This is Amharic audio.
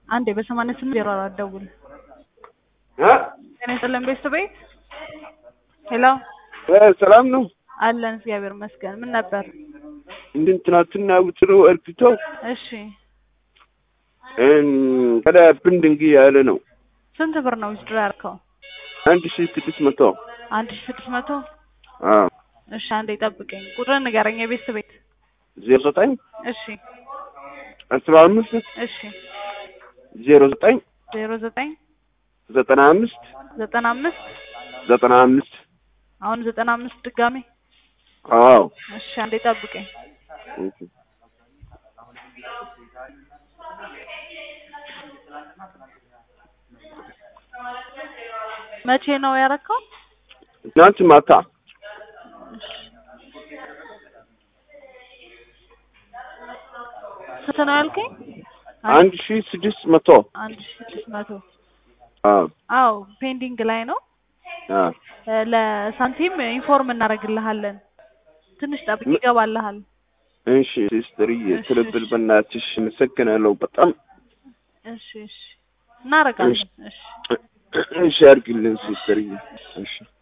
አንዴ በሰማንያ ስምንት ዜሮ አራት ደውል። እ ጤና ይስጥልን ቤተሰብ ቤት ሄሎ እ ሰላም ነው። አለን እግዚአብሔር ይመስገን። ምን ነበር? እንድን ትናንትና ውጥሮ እርግቶ እሺ ከዳ ብንድንግ ያለ ነው። ስንት ብር ነው ዊዝድሮ ያልከው? አንድ ሺ ስድስት መቶ አንድ ሺህ ስድስት መቶ አዎ እሺ አንዴ ጠብቀኝ። ቁጥርን ንገረኝ የቤተሰብ ቤት ዜሮ ዘጠኝ እሺ አስራ አምስት እሺ ዜሮ ዘጠኝ ዜሮ ዘጠኝ ዘጠና አምስት ዘጠና አምስት ዘጠና አምስት አሁን ዘጠና አምስት ድጋሜ አዎ እሺ አንዴ ጠብቀኝ። መቼ ነው ያረከው? ትናንት ማታ ስንት ነው ያልከኝ? አንድ ሺ ስድስት መቶ አንድ ሺህ ስድስት መቶ አዎ አዎ ፔንዲንግ ላይ ነው። አዎ እ ለሳንቲም ኢንፎርም እናደርግልሃለን። ትንሽ ጠብቅ ይገባልሃል። እሺ ሲስተርዬ ትልብል በእናትሽ አመሰግናለሁ በጣም እሺ እሺ እናደርጋለን። እሺ እሺ አድርግልን ሲስተርዬ እሺ